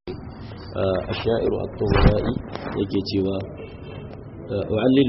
الشاعر الطهرائي yake cewa wa'allilu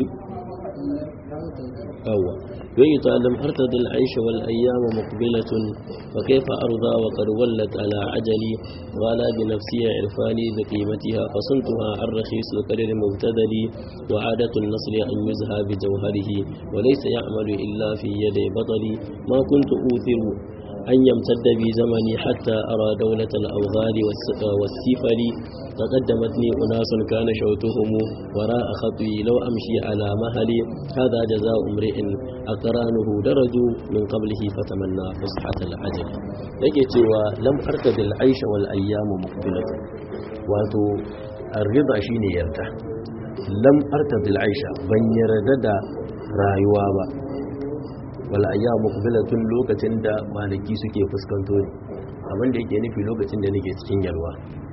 أول وإذا لم أرتد العيش والأيام مقبلة فكيف أرضى وقد ولت على عجلي غلا بنفسي عرفاني بقيمتها فصنتها عن رخيص القدر مبتدلي وعادة النصر أن يزهى بجوهره وليس يعمل إلا في يدي بطلي ما كنت أوثر أن يمتد بي زمني حتى أرى دولة الأوغال والسفل تقدمتني أناس كان شوتهم وراء خطوي لو أمشي على مهلي هذا جزاء امرئ أقرانه درجوا من قبله فتمنى فصحة العجل yake cewa lam artadil aisha wal ayyamu muqbilatu wato arrida shine yarda lam artadil aisha ban yarda da rayuwa ba wal ayyamu muqbilatun lokacin da maliki suke fuskanto ne abin da yake nufi lokacin da nake cikin yalwa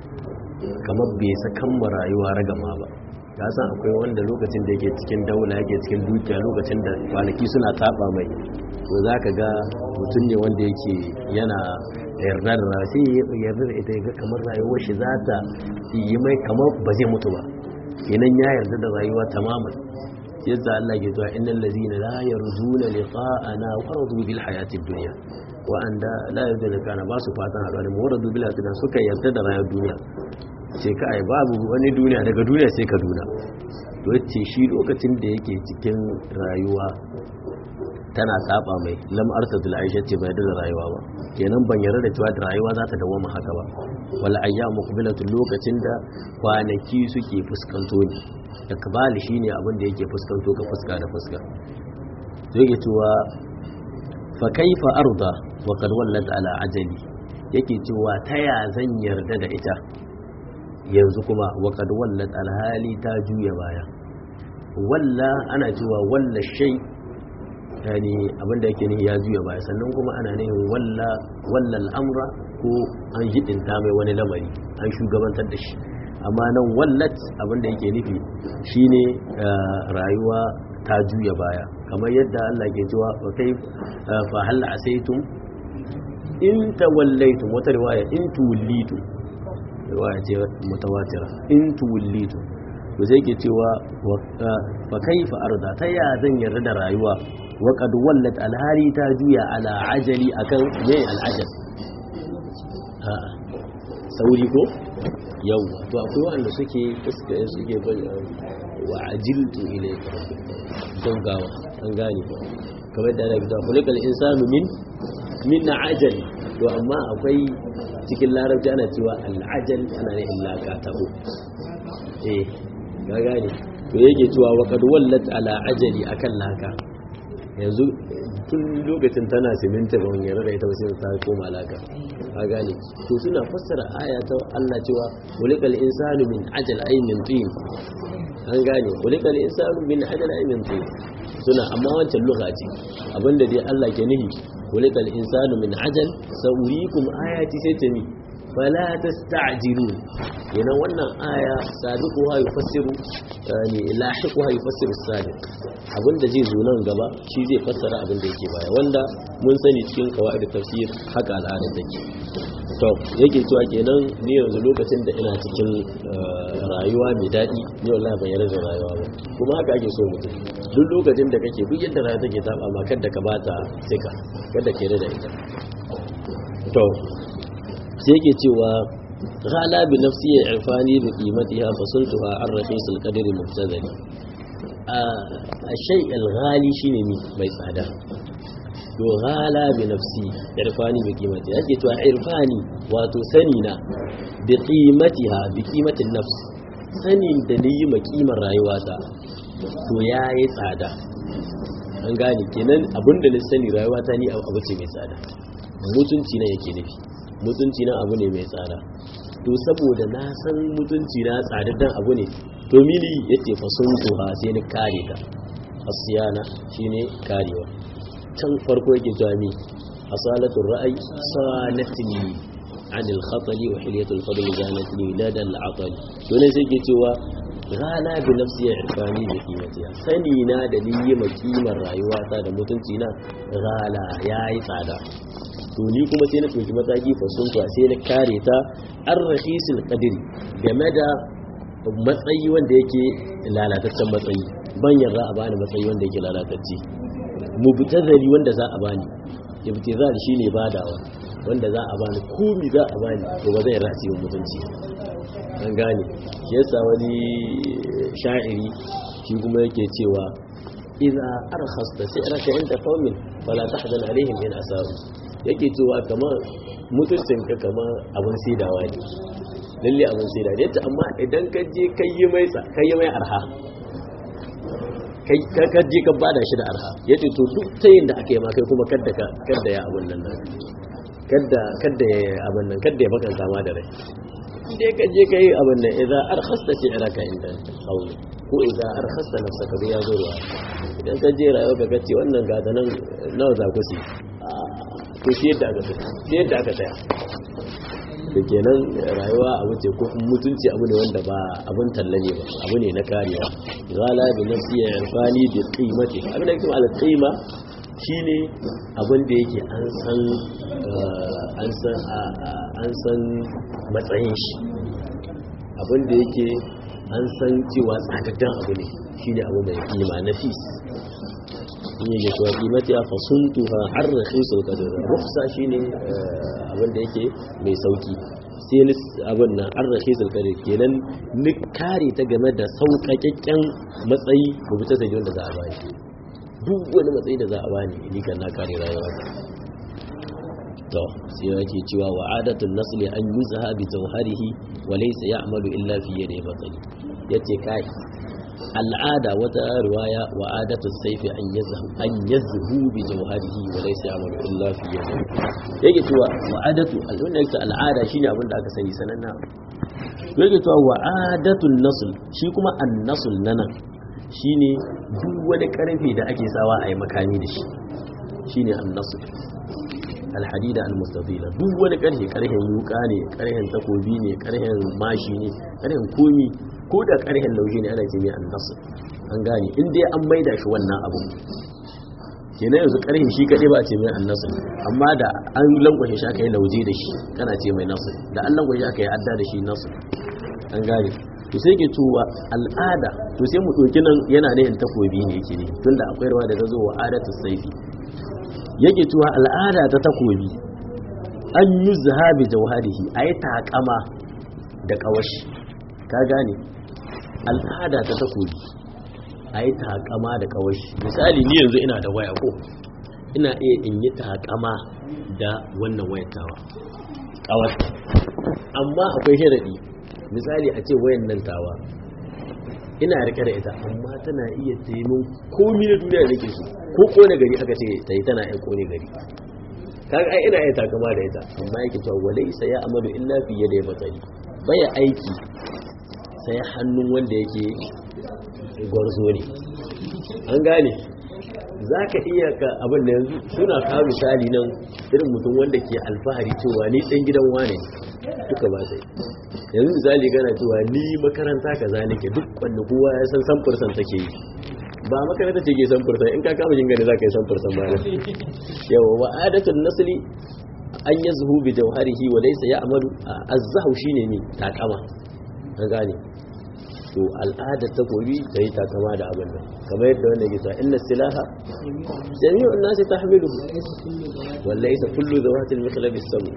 kamar bai sakan ma rayuwa ragama ba ya san akwai wanda lokacin da yake cikin daula yake cikin dukiya lokacin da kwanaki suna taba mai to za ka ga mutum ne wanda yake yana yarda da rayuwa sai yarda da ita ga kamar rayuwar shi za ta yi mai kamar ba zai mutu ba kenan ya yarda da rayuwa tamaman yadda Allah ke zuwa innal ladina la yarjuna liqa'ana wa radu bil hayatid dunya wa anda la yarjuna kana ba su fatan haɗuwa da mu radu bil hayatid suka yarda da rayuwar duniya ce ka ai babu wani duniya daga duniya sai ka duna wacce shi lokacin da yake cikin rayuwa tana saba mai lam arsadul aisha ce bai da rayuwa ba kenan ban yarda da cewa rayuwa za ta dawo haka ba wal ayyamu muqbilatu lokacin da kwanaki suke fuskanto ne ikbali shine abin da yake fuskanto ka fuska da fuska to yake cewa fa kaifa arda wa qad wallat ala ajali yake cewa ta ya zan yarda da ita yanzu kuma waƙad wallat alhali ta juya baya walla ana cewa walla shai yani abinda yake ne ya juya baya sannan kuma ana nihin walla walla al'amra ko an hidinta mai wani lamari an shugabantar da shi amma nan wallat abinda yake nufi shine rayuwa ta juya baya kamar yadda Allah ke cewa fa kai fa hal asaitum in tawallaitum wata riwaya in tuwallitum riwaya ce mutawatira in tuwallitu to sai ke cewa fa kaifa arda ta ya zan yarda da rayuwa wa qad wallat alhari ta juya ala ajali akan yayi al'ajal a sauri ko yawa to akwai wanda suke suke suke wa ajiltu ilayka don gawa an gane kamar da ana fita kulikal insanu min min ajali to amma akwai cikin larabci ana cewa al'ajal ana ne illaka taho eh ga gane to yake cewa wa kad wallat ala ajali akan laka yanzu tun lokacin tana siminta ba wani da ita sai ta koma laka ka gane to suna fassara aya ta Allah cewa walikal insanu min ajal ay min tin an gane walikal insanu min ajal ay min tin suna amma wancan lugha ce abinda dai Allah ke nihi walikal insanu min ajal saurikum ayati sai ta mi fala tasta'jilun yana wannan aya sabiquha yufassiru yani lahiquha yufassiru sabiq abinda zai zo nan gaba shi zai fassara abinda yake baya wanda mun sani cikin qawaid tafsir haka al'ada take to yake cewa kenan ni yanzu lokacin da ina cikin rayuwa mai daɗi ni wallahi ban yarda da rayuwa ba kuma haka ake so mutum duk lokacin da kake duk yadda rayuwa take taba ma kada ka bata sika kada ke da ita to sai yake cewa ghala bi nafsi ya irfani bi qimatiha fasultuha an rakhis al qadri mubtadali a shay al ghali shine mi mai tsada to ghala bi nafsi irfani bi qimati yake to irfani wato sani na bi qimatiha bi qimatin nafs sanin da ni yi makimar rayuwata to yayi tsada an gane kenan abinda na sani rayuwata ni abu ce mai tsada mutunci na yake nufi mutunci na abu ne mai tsada to saboda na san mutunci na tsadaddan abu ne to mili yace fa sun tuha sai ni kare ta asiyana shine karewa can farko yake jami asalatu ra'ayi salatini an al-khatali wa hilyatul fadl zanatni lada al-atali to ne sai ke cewa gala bi nafsi ya irfani da kimatiya sani na da ni yi ma kimar rayuwata da mutunci na gala yayi tsada to ni kuma sai na ɗauki mataki fasun sai na kare ta an rahisul qadiri game da matsayi wanda yake lalataccen matsayi ban yarda a bani matsayi wanda yake lalatacce mubtazali wanda za a bani ibtizal shine badawa wanda za a bani komi za a bani to ba zai rasi mutunci an gane shi yasa wani sha'iri shi kuma yake cewa idza arkhasta si'raka inda qaumin fala tahzan alaihim in asaru yake cewa kamar mutuncinka kamar abin saidawa ne lalle abin sai da yace amma idan ka je kai yi mai kai yi mai arha kai ka je ka bada shi da arha yace to duk tayin da aka yi ma kai kuma kadda ka kadda ya abun nan nan kadda kadda ya abun nan kadda ya baka kama da rai dai ka je kai abun nan idan arkhasta shi'raka inda qawli ko idan arkhasta nafsaka bi yazuru idan ka je rayuwa ka kace wannan gata nan nawa za ku ci to shi yadda aka tsaya yadda aka tsaya da kenan rayuwa abu ce ko mutunci abu ne wanda ba abun talla ne ba abu ne na karewa gala bi nafsi ya irfani bi qimati abin da yake al qima shine abin da yake an san an san an san matsayin shi abin da yake an san cewa tsadaddan abu ne shine abu mai kima nafis in yake cewa kimati a fasuntuha har rakhisul qadr rukhsa shine abin da yake mai sauki sai ni abin nan har rakhisul qadr kenan ni kare ta game da sauƙaƙƙen matsayi ko bita sai wanda za a bani duk wani matsayi da za a bani ni kan na kare rayuwa to sai yake cewa wa'adatul nasli an yuzha bi jawharihi wa laysa ya'malu illa fi yadi batali yace kai al'ada wata riwaya wa adatu saifi an yazhu an yazhu bi jawharihi wa laysa ya'malu illa fi yadihi yake cewa wa adatu al'unna yake al'ada shine abin da aka sani sananna yake cewa wa adatu nasl shi kuma an-nasl nana shine duk wani karfi da ake sawa a yi makami da shi shine an-nasl alhadida almustafila duk wani karhe karhen yuka ne karhen takobi ne karhen mashi ne karhen komi ko da karhen lauje ne ana ce mai annasu an gane in dai an maida shi wannan abu kenan yanzu karhen shi kadai ba a ce mai annasu amma da an lankwashe shi aka yi lauje da shi kana ce mai nasu da an lankwashe aka yi adda da shi nasu an gane to sai ke tuwa al'ada to sai mu ɗauki nan yana ne in takobi ne yake ne tunda akwai rawa da ta zo wa adatu saifi yake cewa al'ada ta takobi an yi zahabi jauharihi a yi takama da kawashi ka gane al'ada ta takobi a yi takama da kawashi misali ni yanzu ina da waya ko ina iya in yi takama da wannan wayatawa kawar amma akwai sharaɗi misali a ce wayan nan tawa ina rike da ita amma tana iya taimun komi na duniya da ke so ko kone gari aka ce ta yi tana iya kone gari kaga ai ina iya takama da ita amma yake cewa walai sai ya amalu illa fi yada batsari baya aiki sai hannun wanda yake gwarzo ne an gane za ka iya ka abin da yanzu suna kawo misali nan irin mutum wanda ke alfahari cewa ni ɗan gidan wane duka ba sai yanzu misali gana cewa ni makaranta ka za nake duk wanda kowa ya san samfursan take yi ba makaranta ce ke samfursan in ka kama yin gani za ka yi samfursan ba na yawa wa adatun nasli an yi zuhu bi jauharihi wa laisa ya amalu azzahu shine ne takama an gane to al'adar ta gobi ta yi takama da abin nan kamar yadda wanda ke cewa inna silaha jami'un nasi tahmiluhu wallahi sa kullu zawatil mikhlabi sabu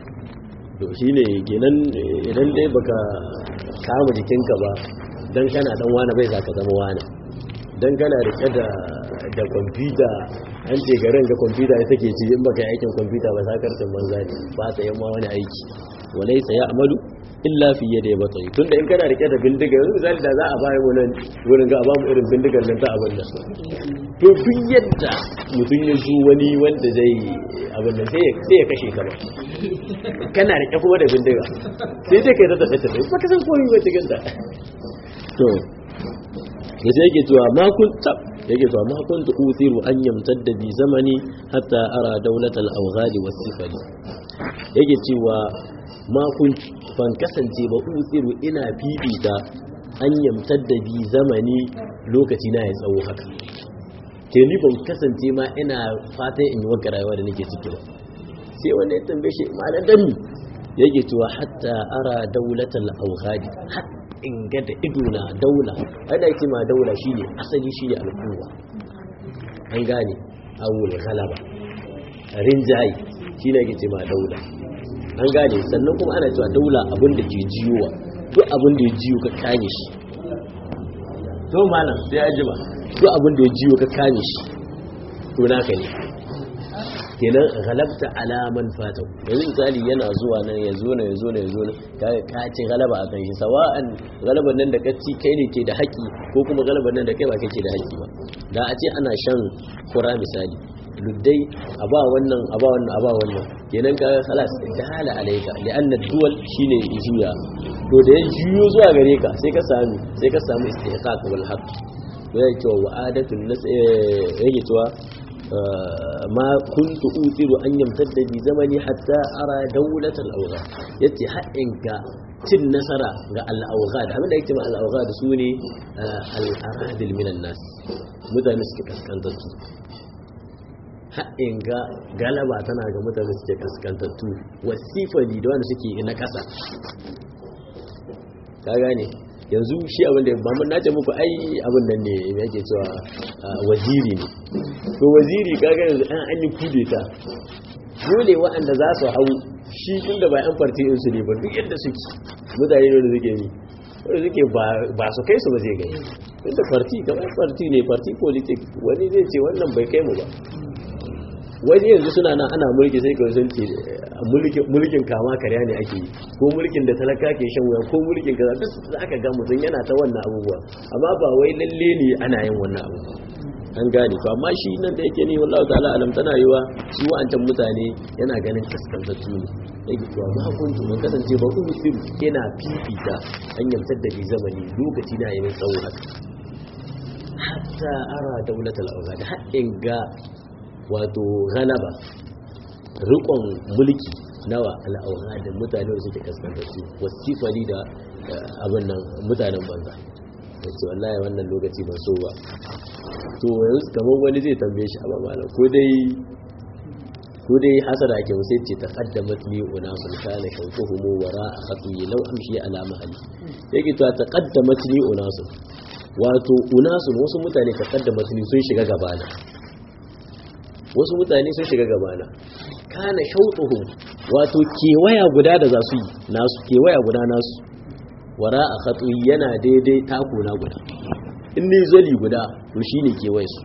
to shine kenan idan dai baka kama jikinka ba dan kana dan wani bai zaka zama wani dan kana rike da da kwamfuta an ce garin ga kwamfuta ita ke ci in baka yi aikin kwamfuta ba sakarcin banza ne ba ta yamma wani aiki walaysa ya'malu illa fi yadda ya batsayi tun da in kana rike da bindiga yanzu misali da za a bayan wani wurin ga ba mu irin bindigar nan ta abin da to duk yadda mutum ya zo wani wanda zai abin da sai ya kashe ka ba kana rike kuma da bindiga sai dai kai ta tafi tafi ba ka san koyi ba cikin ta to ya sai yake cewa ma kun tab yake cewa ma kun ta usiru an yamtadda bi zamani hatta ara daulatal awghadi was sifali yake cewa ma kun ban kasance ba usiru ina fifita an yamtar da bi zamani lokaci na ya tsawo haka ke ni ban kasance ma ina fatan in yi wanka rayuwa da nake ciki ba sai wanda ya tambaye shi ma'ana dan mi yake cewa hatta ara daulatal awghadi har in ga da ido na daula ana yake ma daula shine asali shine al'umma an gane awul galaba rinjayi shine yake ce ma daula an gane sannan kuma ana cewa daula abin da ke jiyowa duk abin da ya jiyo ka kame shi to malam sai ajima duk abin da ya jiyo ka kame shi to naka ne kenan galabta alaman fatau yanzu misali yana zuwa nan ya zo nan ya zo nan ya zo nan kaga ka ci galaba a kan shi sawa'an galaban nan da ka ci kai ne ke da haƙi ko kuma galaban nan da kai ba kai ke da haƙi ba da a ce ana shan kura misali luddai a ba wannan a ba wannan a ba wannan kenan ka khalas jahala alayka li'anna duwal shine juya to da ya juyo zuwa gare ka sai ka sami sai ka samu istihqaq wal haqq yake cewa wa'adatul nas yake cewa ma kuntu utiru an yamtadda bi zamani hatta ara dawlatal awghad yace haɗin ka cin nasara ga al-awghad abinda yake ma al-awghad sune al-aradil minan nas mutane suke kaskantattu haɗin ga galaba tana ga mutane suke kaskantattu wasifali da wanda suke na ƙasa ka gane yanzu shi abin da ba mun nace muku ai abin nan ne me yake cewa waziri ne to waziri kaga yanzu an an yi kudeta dole waɗanda za su hau shi tun da ba yan farti su ne ba duk yadda suke mutane ne da suke yi wanda suke ba su kai su ba zai gani tun da farti kamar farti ne farti politik wani zai ce wannan bai kai mu ba wani yanzu suna nan ana mulki sai ka sun ce mulkin kama karya ne ake yi ko mulkin da talaka ke shan wuya ko mulkin kaza duk za ka ga mutum yana ta wannan abubuwa amma ba wai lalle ne ana yin wannan abu an gane to amma shi nan da yake ne wallahi ta'ala alam tana yiwa su wa'ancan mutane yana ganin kaskantattu ne yake to amma hukunci mun kasance ba ku muslim yana fifita an yamsar da bi zamani lokaci na yayin tsawo haka hatta ara daulatul awzad har in ga wato galaba rikon mulki nawa al'aura da mutane da suke kaskantattu wasifali da abin nan mutanen banza da ce wallahi wannan lokaci ban so ba to yanzu kamar wani zai tambaye shi amma malam ko dai ko dai hasara ake musu ce ta qaddamat li unasun kana shawquhum wara khatuyi law amshi ala mahali yake to ta qaddamat li unasun wato unasun wasu mutane ta qaddamat li sun shiga gabana wasu mutane sun shiga gabana kana shautuhum wato kewaya guda da za su yi nasu kewaya guda nasu wara a khatu yana daidai tako na guda in ne zali guda to shine kewaye su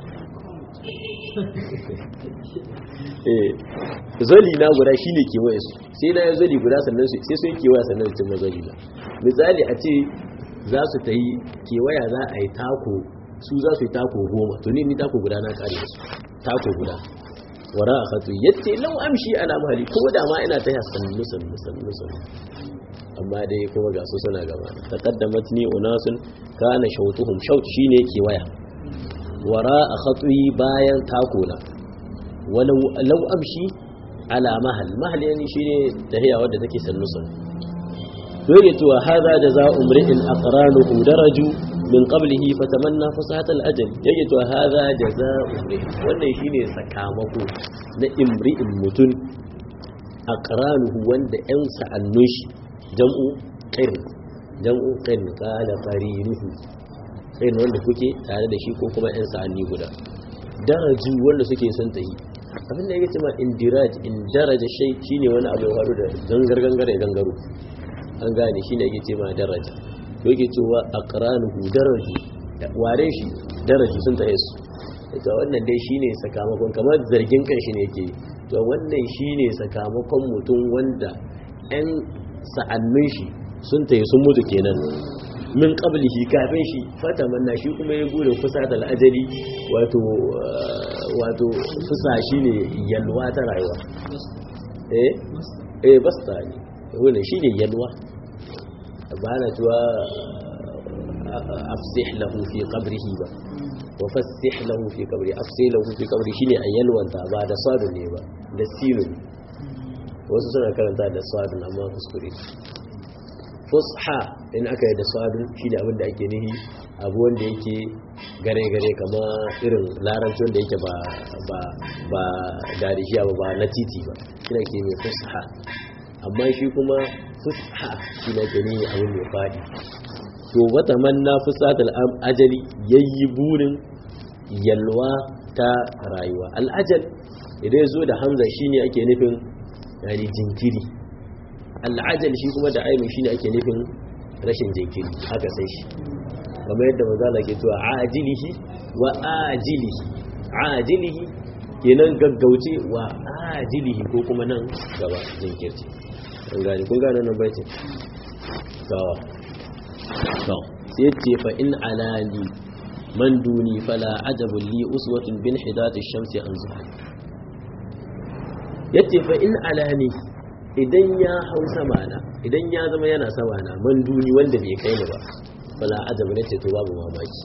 eh zali na guda shine kewaye su sai na zali guda sannan su sai sun kewaya sannan su cimma zali na misali a ce za su ta yi kewaya za a yi tako su za su yi tako goma to ne ni tako guda na kare su tako guda wara a khatu yace lau amshi ala mahali ko da ma ina ta sannu sannu sannu sannu amma dai kuma ga su suna gaba taqaddamat ni unasun kana shautuhum shaut shine ke waya wara a khatu bayan tako na walau lau amshi ala mahal mahal yani shine tahiya wadda take sannu sannu dole to hada jazaa'u mri'in aqranuhu daraju min qablihi fatamanna fasahat al-ajal yake to hadha jazaa'u wannan shine sakamako na imri'in mutun aqranuhu wanda yan sa'annun shi jam'u qirn jam'u qirn qala qarinuhu qirn wanda kuke tare da shi ko kuma yan sa'anni guda daraju wanda suke son tayi abin da yake cewa indiraj in daraja shay shine wani abu ya faru da gangar gangar ya gangaro an gane shine yake cewa daraja to yake cewa aqranuhu daraji ware shi daraji sun taye su ita wannan dai shine sakamakon kamar zargin kan shi ne yake to wannan shine sakamakon mutum wanda ɗan sa'annun shi sun taye sun mutu kenan min qablihi kafin shi fata manna shi kuma ya gure fusa da al'ajali wato wato fusa shine yalwa ta rayuwa eh eh basta ne wannan shine yalwa ba na cewa afsih lahu fi qabrihi ba wa fassih lahu fi qabri afsih lahu fi qabri shine a yalwanta ba da sadun ne ba da sinun wasu suna karanta da sadun amma kuskure fusha in aka yi da sadun shi da abinda ake nihi abu wanda yake gare-gare kama irin larabci wanda yake ba ba ba darishiya ba ba na titi ba shi da ke mai fusha amma shi kuma fusha shi da ke nihi abin mai faɗi to wata manna fusatul ajali yayi burin yalwa ta rayuwa al'ajal idan ya zo da hamza shine ake nufin yani jinkiri al'ajal shi kuma da ainihin shine ake nufin rashin jinkiri haka sai shi kamar yadda mazala ke cewa ajilihi wa ajilihi ajilihi kenan gaggauce wa ajilihi ko kuma nan gaba jinkirci an gani kun gane nan baitin to to sai ce fa in alani man duni fala ajabun li uswatun bin hidati shamsi an zuha yace fa in alani idan ya hau sama na idan ya zama yana sama na man duni wanda bai kai ni ba fala ajabu ne ce to babu mamaki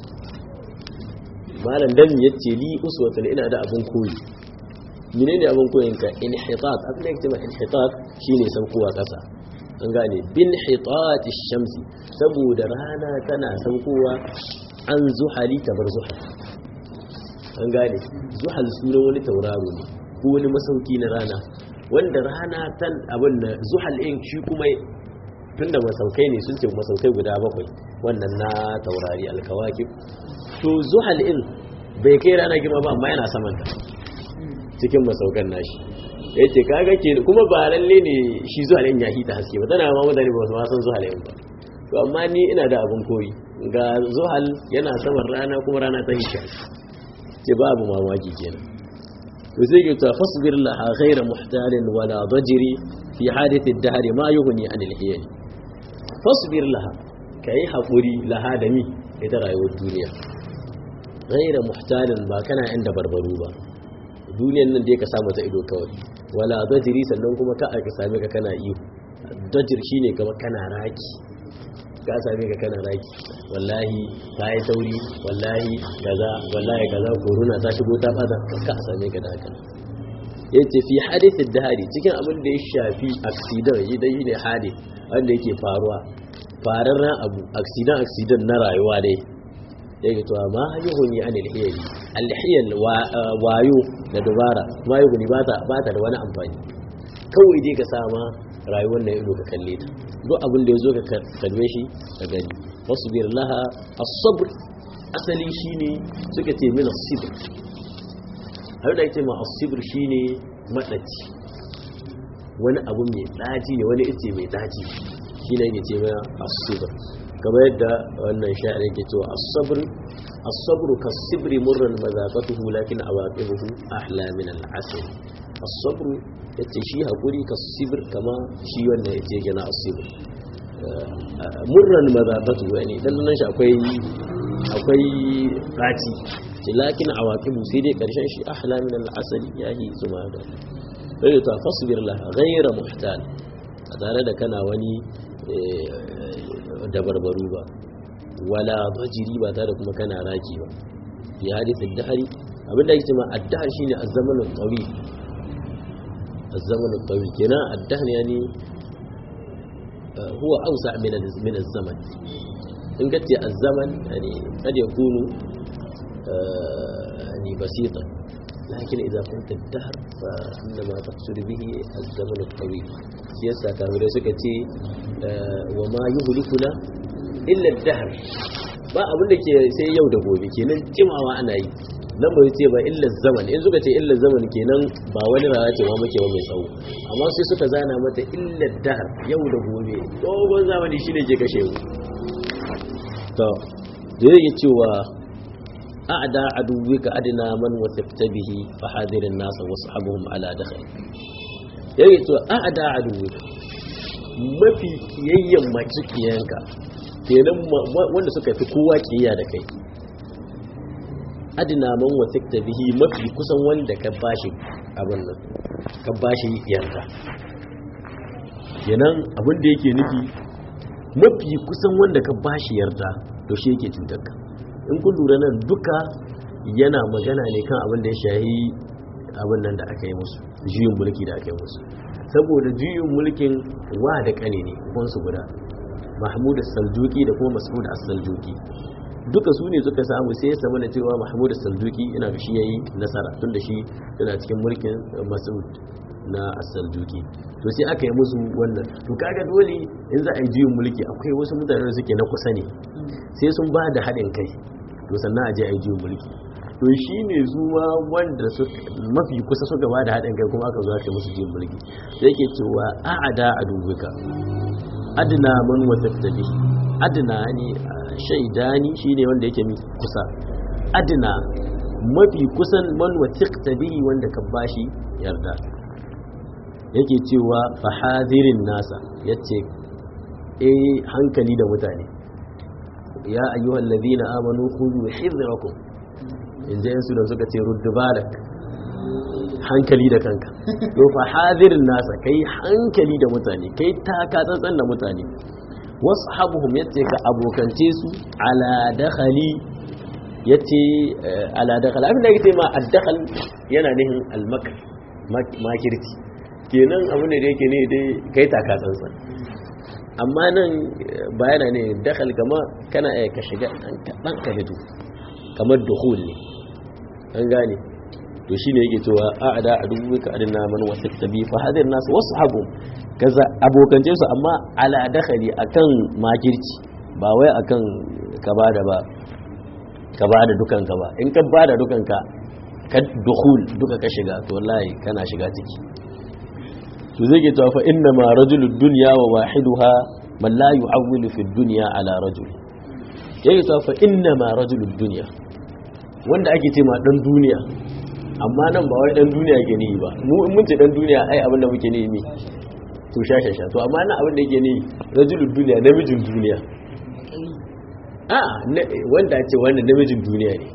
malam dan yace li uswatun ina da abun koyi menene abun koyin ka inhitat abin da yake cewa inhitat shine saukowa kasa an gane bin hitat shamsi saboda rana tana saukowa an zuhali tabar zuhal an gane zuhal sunan wani tauraro ne ko wani masauki na rana wanda rana tan abin da zuhal in shi kuma tunda masaukai ne sun ce masaukai guda bakwai wannan na taurari alkawakib to zuhal in bai kai rana girma ba amma yana saman ta cikin masaukan nashi ya ce kaga ke kuma ba lalle ne shi zuhal in ya hita haske ba tana ma mutane ba su ma san zuhal in ba to amma ni ina da abin koyi ga zuhal yana saman rana kuma rana ta hisha ce babu mamaki kenan to sai ke ta fasbir laha ghayra muhtalin wala dajri fi hadith ad-dahr ma yughni an al-hiyal fasbir laha kai hakuri laha da mi ita rayuwar duniya ghayra muhtalin ba kana inda barbaru ba duniyan nan dai ka samu ta ido kawai wala dajri sannan kuma ka aka same ka kana iyo dajir shine kamar kana raki ka same ka kana raki wallahi ka yi tauri wallahi kaza wallahi kaza corona ta shigo ta bada ka same ka da haka yace fi hadithin dahari cikin abin da ya shafi accident yi dai ne hadith wanda yake faruwa fararren abu accident accident na rayuwa dai yake to ma yuhuni an alhiyali alhiyal wayo da dubara ma yuhuni ba ta ba ta da wani amfani kawai dai ka sama rayuwar na ido ka kalle ta duk abin da ya zo ka kalme shi ka gani wasbir laha as-sabr asali shine suka ce min as-sabr har da yake ma as-sabr shine madaci wani abu mai daji ne wani ice mai daji shine yake ce mana as-sabr kamar yadda wannan sha'ir yake cewa as-sabr as-sabr kas-sibri murran mazaqatuhu lakin awaqibuhu ahla min al-asr as-sabr yace shi hakuri kas-sibr kama shi wannan yace gina as-sabr murran mazaqatu yani dan nan shi akwai akwai raci lakin awaqibu sai dai karshen shi ahla min al-asali yahi zuma da sai ta fasbir la ghayra muhtal tare da kana wani dabarbaru ba wala bajiri ba tare kuma kana raki ba fi hadithin dahari abinda yake cewa ad-dahr shine az-zaman al-tawil az-zaman al-tawil kenan ad-dahr yani هو أوسع من من الزمن إن قلت الزمن يعني قد يكون يعني بسيطا لكن إذا قلت الدهر فإنما تقصد به الزمن الطويل سياسة كاملة سكتي وما يهلكنا إلا الدهر ba abin da ke sai yau da gobe kenan jimawa ana yi nan bai ce ba illa zaman in suka ce illa zaman kenan ba wani rana ce ma muke ba mai tsawo amma sai suka zana mata illa dahar yau da gobe dogon zamani shine ke kashe mu to da yake cewa a'da aduwika adna man wasafta bihi fa hadirin nas wa sahabuhum ala dakhil yake cewa a'da aduwika mafi kiyayyen makiyanka kenan wanda suka fi kowa kiyaya da kai adina man wasikta bihi mafi kusan wanda ka bashi abin nan ka bashi yarda kenan abin da yake nufi mafi kusan wanda ka bashi yarda to shi yake cutarka in kun lura nan duka yana magana ne kan abin da ya shahi abin nan da aka yi musu juyin mulki da aka yi musu saboda juyin mulkin wa da kane ne su guda mahmud as-saljuki da kuma mas'ud as-saljuki duka su ne suka samu sai ya samu na cewa mahmud as-saljuki ina ga shi yayi nasara tunda shi yana cikin mulkin mas'ud na as-saljuki to sai aka yi musu wannan to kaga dole in za a yi juyin mulki akwai wasu mutane da suke na kusa ne sai sun ba da haɗin kai to sannan a je a yi juyin mulki to shi ne zuwa wanda mafi kusa suka ba da haɗin kai kuma aka zo aka yi musu juyin mulki sai ke cewa a'ada a dubuka adna man wata tabi adna ne shaidani shine wanda yake mi kusa adna mafi kusan man wata tabi wanda ka bashi yarda yake cewa fahadirin nasa yace eh hankali da mutane ya ayyuhal ladina amanu khudhu hidrakum inda yansu da suka ce ruddu balak hankali da kanka to fahadirin nasa kai hankali da mutane kai taka tsantsan da mutane washabuhum yace ka abokance su ala dakhali yace ala dakhal abin da yake ma ad-dakhal yana nihin al-makr makirci kenan abu ne da yake ne dai kai taka tsantsan amma nan bayana ne dakhal kama kana iya ka shiga dan ka fito kamar dukhul ne an gane to shine yake cewa a'ada adu ka adina man wasaqta bi fa hadir nas washabu kaza abokance su amma ala dakhali akan makirci ba wai akan ka bada ba ka bada dukan ka ba in ka bada dukan ka ka dukhul duka ka shiga to wallahi kana shiga ciki to zai ke cewa fa inna ma rajulud dunya wa wahiduha man la yu'awwilu fi dunya ala rajul yake cewa fa inna ma rajulud dunya wanda ake ce ma dan duniya amma nan ba wai dan duniya ke ni ba mu in mun ce dan duniya ai abin da muke ne ne to sha sha sha to amma nan abin da yake ne rajulud dunya namijin duniya a wanda ce wannan namijin duniya ne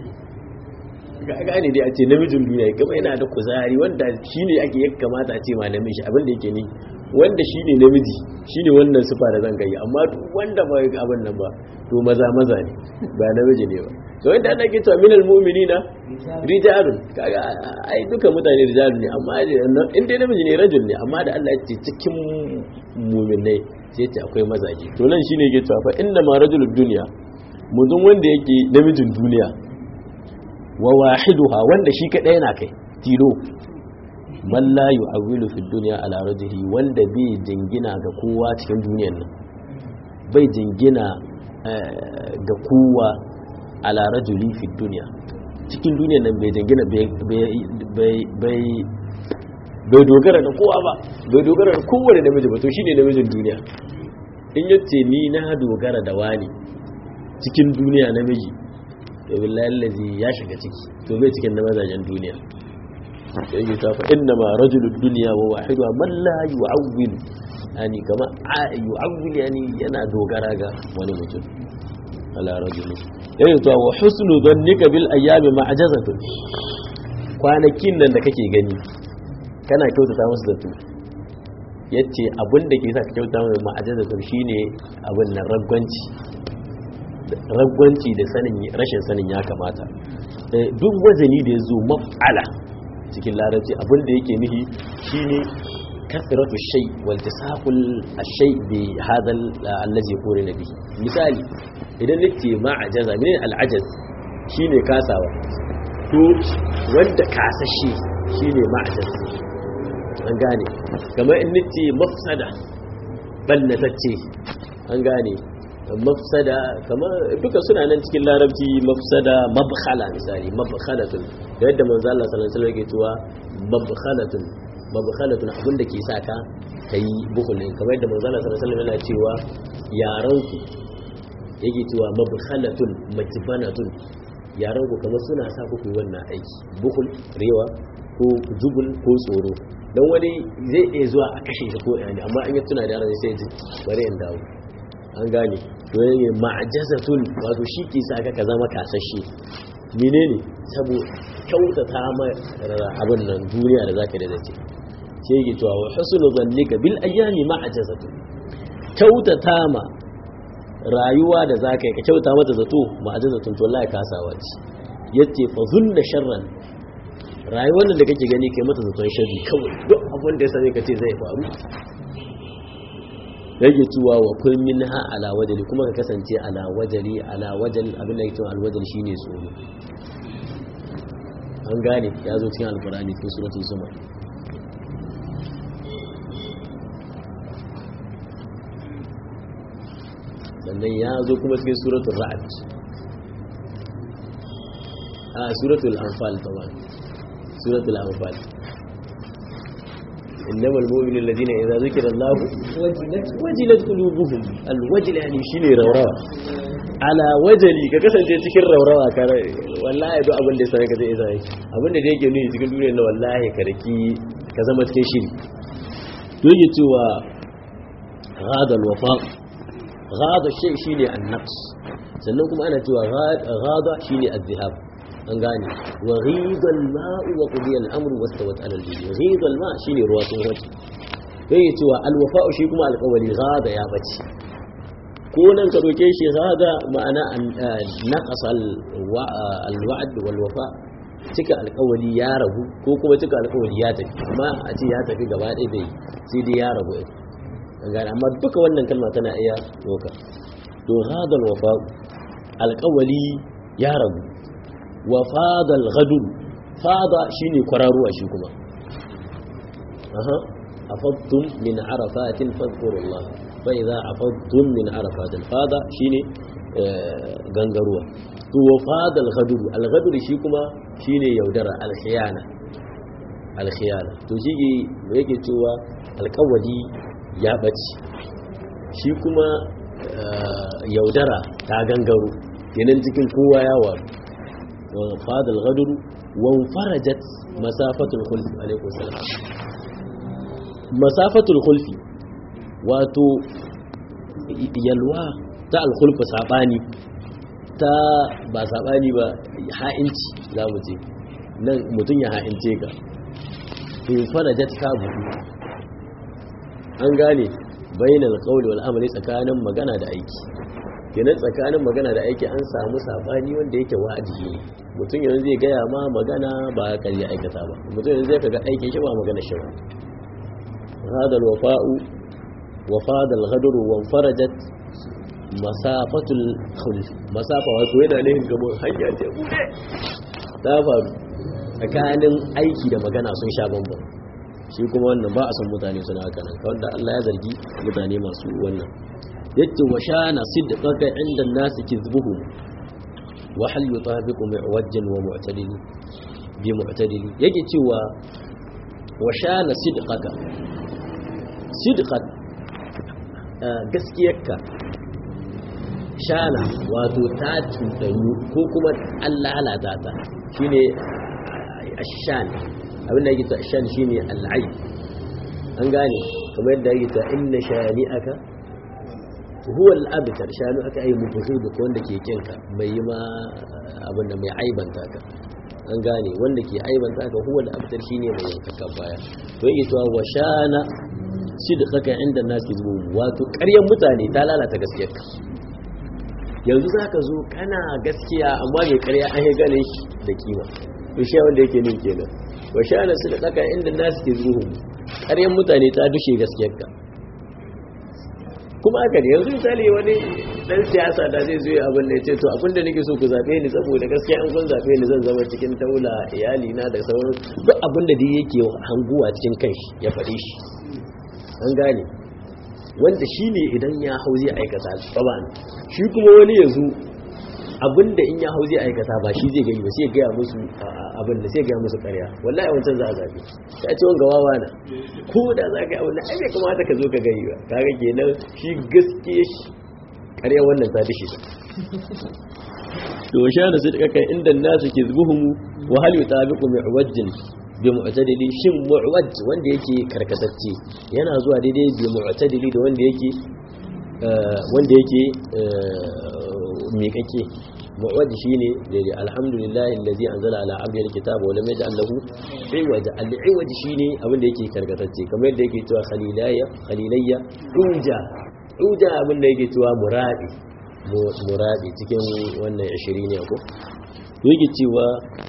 gane dai a ce namijin duniya gaba yana da kuzari wanda shi ne ake ya kamata a ce ma namiji abin da yake ne wanda shi ne namiji shi ne wannan sufa da zan gayi amma wanda ba abin nan ba to maza maza ne ba namiji ne ba to wanda ana ke cewa minal mu'minina rijalun kaga ai duka mutane rijalun ne amma in dai namiji ne rajul ne amma da Allah ya ce cikin mu'minai sai ce akwai mazaje to nan shine yake cewa fa inna ma rajulud dunya mutum wanda yake namijin duniya wa wahiduha wanda shi kadai yana kai tilo man la yu'awilu fi dunya ala rajuli wanda bai jingina ga kowa cikin duniyar nan bai jingina ga kowa ala rajuli fi dunya cikin duniyar nan bai jingina bai bai dogara da kowa ba bai dogara da kowane namiji ba to shine namijin duniya in yace ni na dogara da wani cikin duniya namiji to billahi allazi ya shiga ciki to bai cikin na mazajen duniya sai ya tafa inna ma rajulud dunya wa wahidu man la yu'awwil yani kama yu'awwil yani yana dogara ga wani mutum ala rajuli yayin to wa husnu dhannika bil ayyami ma'jazatun kwanakin nan da kake gani kana kyautata musu zato yace abin da ke sa ka kyautata musu ma'jazatun shine abin nan ragwanci ragwanci da sanin rashin sanin ya kamata duk wazani da ya zo maf'ala cikin larabci abinda yake nihi shine kasratu shay wal tasaqul ash-shay bi hadha allazi qulna bihi misali idan nace ma'ajaza min al-ajaz shine kasawa to wanda kasashe shine ma'ajaz an gane kamar in nace mafsada ballatacce an gane mafsada kamar duka suna nan cikin larabci mafsada mabkhala misali mabkhalatun da yadda manzo Allah sallallahu alaihi wasallam yake cewa mabkhalatun mabkhalatun abin da ke sa ka kai bukulin kamar yadda manzo Allah sallallahu alaihi wasallam yana cewa yaran ku yake cewa mabkhalatun majbanatun yaran ku kamar suna sa ku yi wannan aiki bukul rewa ko jubul ko tsoro dan wani zai iya zuwa a kashe shi ko yani amma in ya tuna da yaran sai ya ji bari in dawo an gane to ne ma'ajazatun wato shi ke sa ka zama kasashe menene sabo kyautata ma abin nan duniya da zaka da dace sai yake cewa wa husnu zannika bil ayyami ma'ajazatun kyautata ma rayuwa da zaka yi ka kyauta mata zato ma'ajazatun to wallahi kasawa ce yace fa zunna sharran rayuwar da kake gani kai mata zaton sharri kawai duk abin da ya sani ka ce zai faru yake cewa wa kun minha ala wajali kuma ka kasance ala wajali ala wajal abin da yake cewa alwajal shine tsoro an gane ya zo cikin alkurani cikin suratul zumar sannan ya zo kuma cikin suratul ra'd a suratul anfal tawa suratul anfal إنما المؤمن الذين إذا ذكر الله وجلت وجلت قلوبهم الوجل يعني شيني روروا على وجلي ka kasance cikin raurawa kare wallahi duk abin da sai ka zai sai abin da yake nuni cikin duniyar na wallahi ka raki ka zama cikin shiri to yake cewa ghada alwafa ghada shay shine an-naqs sannan kuma ana cewa ghada shine az-zihab an gane wa ghidal ma'u wa qudiya al-amru wastawat ala al-jinn ghidal ma' shine ruwa sun wace yayi cewa al-wafa'u shi kuma alƙawari ghada ya bace ko nan ka roke shi ghada ma'ana naqas al-wa'd wal wafa cika alƙawari ya ragu ko kuma cika alƙawari ya tafi amma a ce ya tafi gaba ɗaya bai sai dai ya ragu an gane amma duka wannan kalma tana iya doka to ghada al-wafa'u alƙawari ya ragu wa fadal ghadun fada shine kwararuwa shi kuma aha afadtum min arafatin fadhkurullah fa idza afadtum min arafatin fada shine gangaruwa to wa fadal ghadun al ghadun shi kuma shine yaudara al khiyana al khiyana to shi yake cewa alƙawari ya bace shi kuma yaudara ta gangaro kenan cikin kowa ya waru وفاد الغدر وانفرجت مسافة الخلف عليكم السلام مسافة الخلف واتو يلوى تا الخلف ساباني ta ba saɓani ba ha'inci za mu ce nan mutum ya ha'ince ka in farajat ka buɗu an gane bayan alƙawli wal amali tsakanin magana da aiki kenan tsakanin magana da aiki an samu saɓani wanda yake wajibi mutum yanzu zai gaya ma magana ba kan ya aikata ba mutum yanzu zai kaga aikin shi ba magana shi ba hadal wafa'u wafadal ghadru wa farajat masafatul khulf masafa wato yana ne gabo hanya ce bude ta faru tsakanin aiki da magana sun sha bambam shi kuma wannan ba a san mutane suna haka nan wanda Allah ya zargi mutane masu wannan yace wa shana sidqaka inda an-nas kizbuhum wa hal yutabiqu mu'wajjan wa mu'tadili bi mu'tadili yake cewa wa shana sidqaka sidqat gaskiyarka shana wato ta cutanyu ko kuma an lalata ta shine ashan abin da yake ta ashan shine al'ai an gane kamar yadda yake ta inna shani'aka huwa al'abitar shanu aka yi mutuhu da wanda ke kinka mai yi ma abin da mai aibanta ka an gane wanda ke aibanta ka huwa al'abitar shine mai yankakan baya to yake cewa wa shana shi da tsaka inda nasu zuwa wato ƙaryar mutane ta lalata gaskiyarka yanzu za ka zo kana gaskiya amma mai ƙarya an yi ganin shi da kima to shi wanda yake nin kenan wa shana su da tsaka inda nasu ke zuwa ƙaryar mutane ta dushe gaskiyarka kuma haka ne yanzu misali wani dan siyasa da zai zo abin da ya ce to abin da nake so ku zaɓe ni saboda gaskiya an kun zaɓe ni zan zama cikin taula iyali na da sauran duk abin da dai yake hanguwa cikin kanshi ya faɗi shi an gane wanda shi ne idan ya hau zai aikata tsaba shi kuma wani yanzu abin da in ya hau zai aikata ba shi zai gani ba sai gaya musu abin da sai gaya musu karya wallahi wancan za a zaɓe ya ce wanga wawa na ko da za ka yi abin da ai bai kamata ka zo ka gani ba kaga kenan shi gaskiya shi karya wannan ta dashi to sha da sidqa kai inda nasu ke zubuhum wa hal yutabiqu mu'wajjin bi mu'tadili shin mu'waj wanda yake karkatacce yana zuwa daidai bi mu'tadili da wanda yake wanda yake miƙaƙe mu'waj shine daidai alhamdulillahi allazi anzala ala abdihi alkitaba wa lam yaj'al lahu iwaja al-iwaj shine abin da yake karkatacce kamar yadda yake cewa khalilayya khalilayya uja uja abin da yake cewa muradi muradi cikin wannan 20 ne ko yake cewa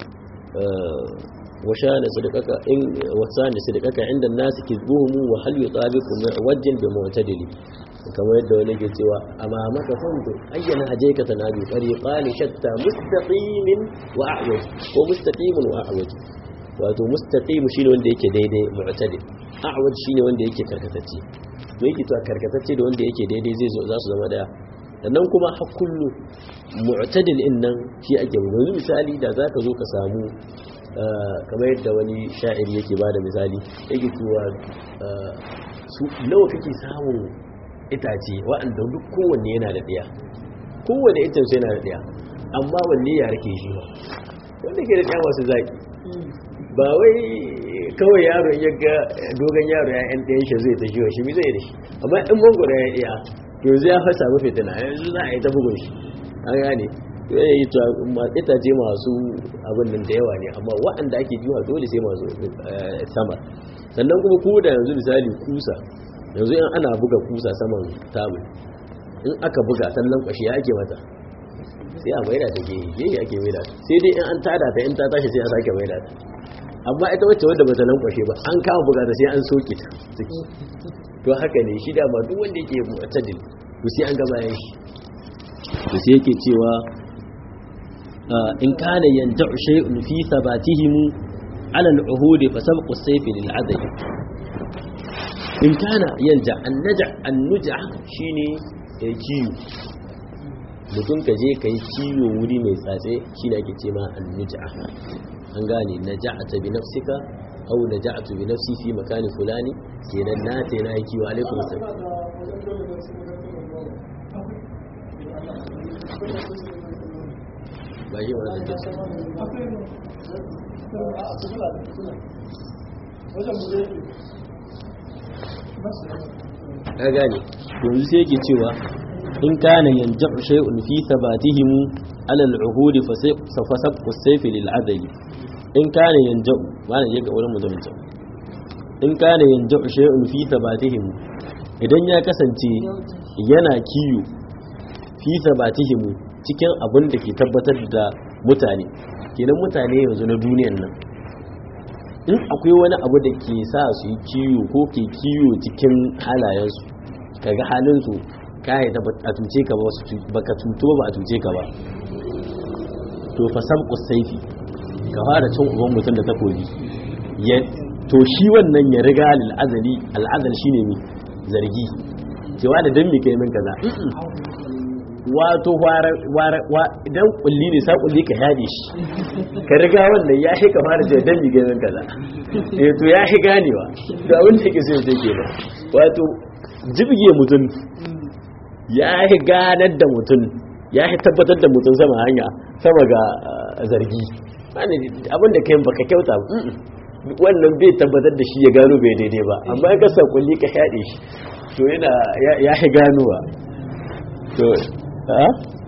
وشان صدقك إن وسان صدقك عند الناس كذبهم وهل يطابق معوج بمعتدل kamar yadda wani ke cewa amma maka fanto ayyana haje ka tanabi tariqani shatta mustaqimin wa a'waj ko mustaqimin wa a'waj wato mustaqim shine wanda yake daidai mu'tadil a'waj shine wanda yake karkatacce to yake to karkatacce da wanda yake daidai zai zo za su zama daya sannan kuma har kullu mu'tadil din nan shi ake yanzu misali da zaka zo ka samu kamar yadda wani sha'iri yake bada misali yake cewa su nawa kake samun itace waɗanda duk kowanne yana da ɗaya kowanne itace yana da ɗaya amma wanne ya rake shi ba wanda ke da ɗaya masu zaƙi ba wai kawai yaro ya ga dogon yaro ya yan ɗayan shi zai ta shi shi mi zai da shi amma in mangoro ya ɗaya yanzu ya fasa mafi tana yanzu za a yi ta bugun shi an gane ya yi itace masu abin nan da yawa ne amma waɗanda ake jiwa dole sai masu sama sannan kuma ku da yanzu misali kusa yanzu in ana buga kusa saman tabul in aka buga sannan kwashi ya ake mata sai a maida ta ke yi ake maida ta sai dai in an tada ta in ta tashi sai a sake maida ta amma ita wacce wadda bata nan kwashe ba an kama buga ta sai an soke ta ciki to haka ne shi da ma duk wanda yake mu'tadil to sai an ga bayan shi to sai yake cewa in kana yanja'u shay'un fi thabatihim ala al-uhud fa sabqu as-sayf lil adl in kana yanja an-naja an-nuja shine kiyo mutum ka je kai kiyo wuri mai tsatse shine ake ce ma an-nuja an gane naja'ata bi nafsika aw naja'tu bi nafsi fi makani fulani kenan na ta na yi kiyo alaikum assalam ba shi wani zance ka gane yanzu sai yake cewa in kana yanja'u shay'un fi thabatihim ala al-uhud fa sabqu as-sayf lil adli in kana yanja'u wannan yaga wurin mutumin in kana yanja'u shay'un fi thabatihim idan ya kasance yana kiyo fi thabatihim cikin abin da ke tabbatar da mutane kenan mutane yanzu na duniyan nan in akwai wani abu da ke sa su yi kiyo ko ke kiyo cikin halayensu kaga halinsu kai da a tuce ka ba baka tuto ba a tuce ka ba to fa sabqu sayfi ka fara cin uban mutum da takobi ya to shi wannan ya riga lil azali al azal shine mi zargi cewa da dan mi kai min kaza wato idan kulli ne sa kulli ka yade shi ka riga wannan ya shi ka fara cewa dan mi kai min kaza eh to ya shi ganewa to abin da yake so ya ke ba wato jibge mutum ya yi ganar da mutum ya yi tabbatar da mutum sama hanya sama ga zargi abinda kai baka kyauta wannan bai tabbatar da shi ya gano bai daidai ba amma ya kasa kulli ka yaɗe shi to yana ya yi ganowa to ha?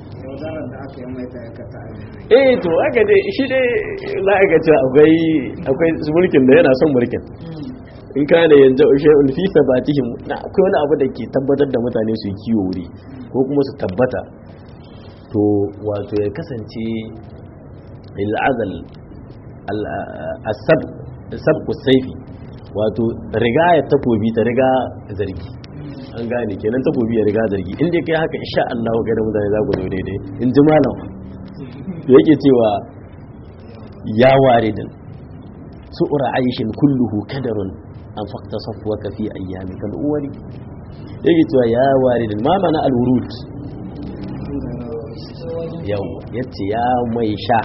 eh to aka dai shi dai la'aikaci akwai akwai mulkin da yana son mulkin in ka da yanzu shay'un fi sabatihim na akwai wani abu da ke tabbatar da mutane su yi kiwo wuri ko kuma su tabbata to wato ya kasance al'azal al-asab sabqu sayfi wato riga ya takobi ta riga zargi an gane kenan takobi ya riga zargi in dai kai haka insha Allah ga da mutane za ku zo daidai in ji malam yake cewa ya waridin su'ura aishin kulluhu kadarun an fakta safwaka fi ayyamika al-awwali yake cewa ya waridin ma mana al-wurud yau yace ya mai sha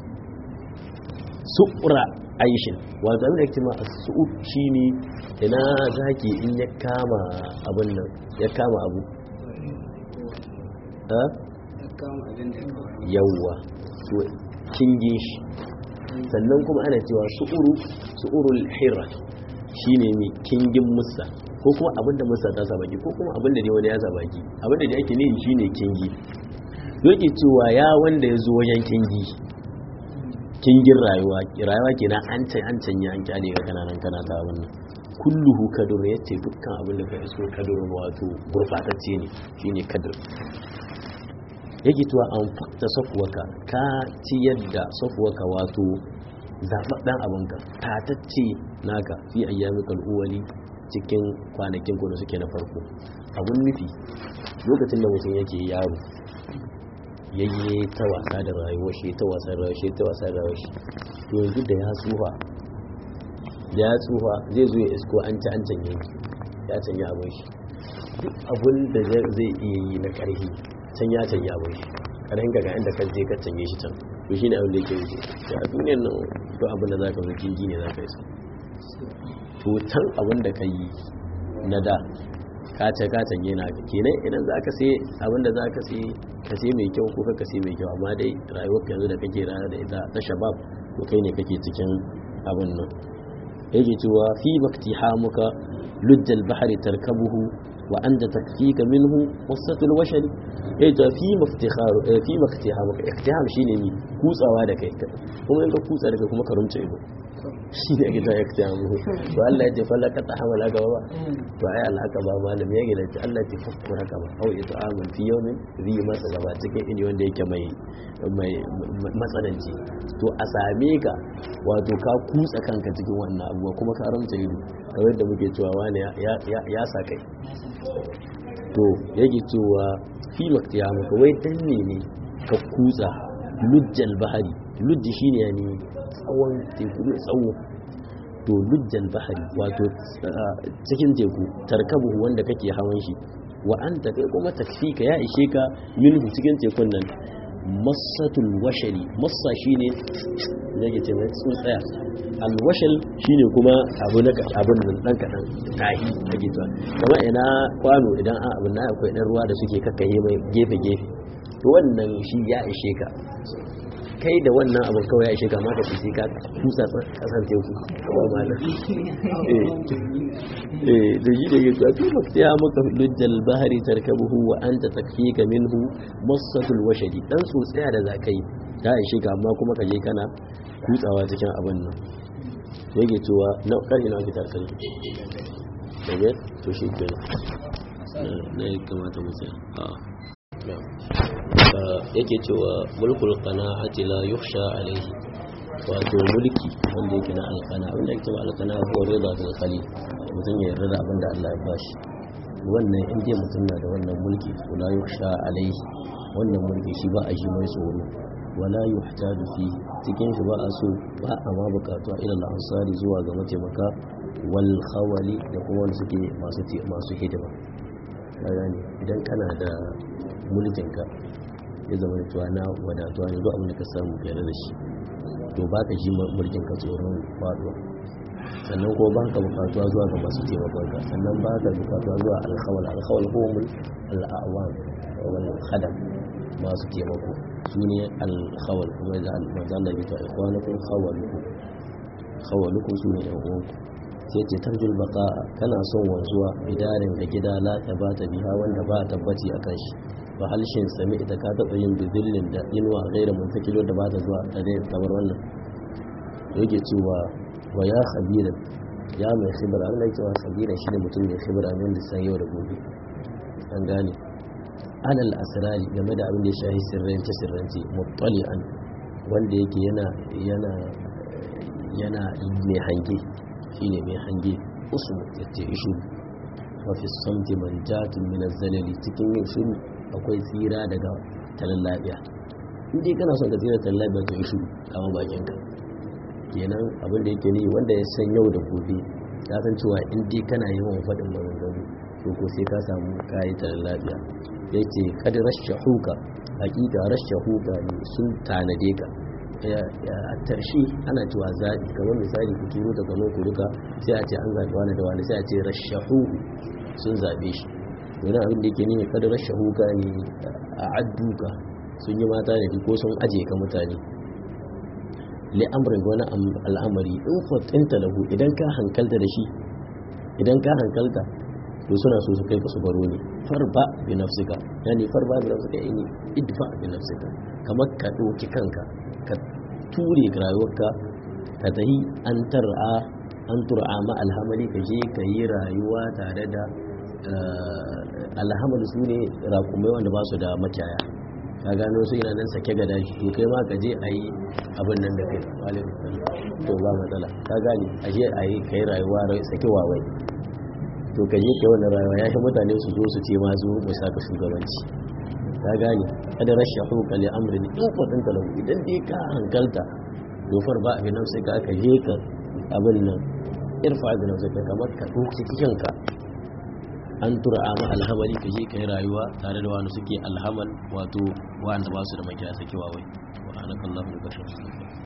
su'ura aishin wato abin da yake ma as-su'ud shine ina zaki in ya kama abin nan ya kama abu ha yawwa to kingin shi sannan kuma ana cewa su'uru su'urul hirra shine mai kingin musa ko kuma abinda musa ta sabaki ko kuma abinda ne wani ya sabaki abinda da ake nihi shine kingi yake cewa ya wanda ya zo wajen kingi kingin rayuwa rayuwa kenan an can an canya an kyale ga kananan kana ta wannan kulluhu kadur yace dukkan abin da ka iso kadur wato gurbatacce ne shine kadur yake cewa an fakta safuwaka ka ciyar da safuwaka wato zaɓaɓɓen abinka tatacce naka fi ayyami kal'uwali cikin kwanakin ku da suke na farko abun nufi lokacin da mutum yake yaro yayye ta wasa da rayuwar shi ta wasa da rayuwar shi ta wasa da rayuwar shi to yanzu da ya tsufa da ya tsufa zai zo ya isko an ci an canye ya canye abin shi duk abin da zai iya yi na ƙarfi can ya canye abin shi ƙarfin ga inda ka je ka canye shi can to shi ne abin da yake yi a duniyar nan duk abin da za ka zo jirgi ne za ka yi to can abin da ka yi na da ka ce ka canye na ka kenan idan za ka sai abin da za ka sai ka sai mai kyau ko ka sai mai kyau amma dai rayuwar yanzu da kake rana da ita ta shabab to kai ne kake cikin abin nan yake cewa fi maktihamuka lujjal bahri tarkabuhu wa anta takfika minhu wasatul washari eh ta fi maftikharu fi maktihamuka iktiham shine ni kutsawa da kai kuma in ka kutsa da kai kuma ka rumce ido shi ne ake ta iktihamu to Allah ya ce falaka ta hamala gaba ba to ai Allah haka ba malam ya gida ce Allah ya fakku haka ba au ita amin fi yawmin ri masa gaba cikin ini wanda yake mai mai matsananci to a same ka wato ka kutsa kanka cikin wannan abuwa kuma ka ramta ido kamar da muke cewa wani ya sa kai to yake cewa fi maktiya maka wai dan ne ne ka kutsa lujjal bahari lujji shine yani tsawon teku mai tsawo to lujjal bahari wato cikin teku tarkabu wanda kake hawan shi wa anta kai kuma takfika ya ishe ka minhu cikin tekun nan masatul washali massa shine yake ce mai tsuntsaya alwashal shine kuma abu na abun nan dan kadan tahi ake cewa kamar ina kwano idan an abun na akwai dan ruwa da suke kakkaye mai gefe gefe to wannan shi ya ishe ka kai da wannan abin kawai ya ishe ka maka sai ka kusa kasan teku kawai malam eh da yi da yake fi maktiya maka lujjal bahari tarkabuhu wa anta takfika minhu masatul washadi dan tsotsaya da zakai ta ishe ka amma kuma ka je kana kutsawa cikin abin nan yake cewa na karfi na fitar kai daga to shi ke na ya kamata mu tsaya yake cewa mulkul qana'ati la yukhsha alayhi wato mulki wanda yake na alqana wanda yake cewa alqana ko rida da khali mutum ya yarda da abin da Allah ya bashi wannan in dai mutum na da wannan mulki to la yukhsha alayhi wannan mulki shi ba a shi mai tsoro wala yuhtaju fi cikin shi ba a so ba a ma bukatu ila al-ansari zuwa ga mataimaka wal khawali da kuma wanda suke masu masu hidima gane idan kana da mulkinka ya zama da cewa na wadatuwa ne duk abin da ka samu fiye da shi to ba ka ji mulkinka tsoron faduwa sannan kuma ba ka bukatuwa zuwa ga masu taimakonka sannan ba ka bukatuwa zuwa alkhawal alkhawal ko mul al'awan wal khadam masu taimako su ne alkhawal kuma da manzan da bita ikwanukum khawalukum khawalukum su ne yan uwanku sai ce tarjul baka kana son wanzuwa bidarin da gida la ta ba ta biha wanda ba tabbaci akan shi ba halshin sami ita ka taɓa yin bizillin da inuwa gaira muntakilo da ba ta zuwa ta dai kamar wannan da yake cewa wa ya khabira ya mai khibra Allah yake cewa khabira shi ne mutum mai khibra min da san yau da gobe an gane alal asrari game da abin da ya shahi sirrance sirrance muttali'an wanda yake yana yana yana mai hange shine mai hange usmu yace ishu wa fi samti manjatun min az-zalali cikin yin shiru akwai tsira daga talan lafiya in dai kana son ka tsira talan lafiya to ishu kama bakin ka kenan abin da yake ni wanda ya san yau da gobe ya san cewa in dai kana yawan faɗin maganganu to ko sai ka samu kayi talan lafiya yace kad rashahuka hakika rashahuka ne sun tanade ka a tarshe ana cewa zaɓi kamar misali ku turo daga nan ku duka sai a ce an zaɓi wani da wani sai a ce rashahu sun zaɓe shi wani abin da ke ne kada rashahu ka ne a adduka sun yi mata da ko sun aje ka mutane li'amrin wani al'amari in fatinta lahu idan ka hankalta da shi idan ka hankalta to suna so su kai ka su baro ne farba bi nafsika yani farba bi nafsika yani idfa bi nafsika kamar ka ɗauki kanka ka ture rayuwarka ka tahi an tar'a an tur'a ma alhamali ka je ka yi rayuwa tare da alhamali su ne rakumai wanda ba su da makiyaya ka gano su yana nan sake gada shi to kai ma ka je a yi abin nan da kai to ba matsala ka gane a je a yi ka yi rayuwa sake wawai to ka je kai wannan rayuwa ya shi mutane su zo su ce ma zo mu saka shugabanci ka gane kada rashin hukuka li amrin in kwadin ka lahu idan dai ka hankalta dofar ba abin nan sai ka aka je ka abin nan irfa abin nan sai ka kamar ka ɗauki cikin ka an tura ma alhamali ka je ka yi rayuwa tare da wani suke alhamal wato wanda ba su da makiya sakewa wai wa anakallahu bi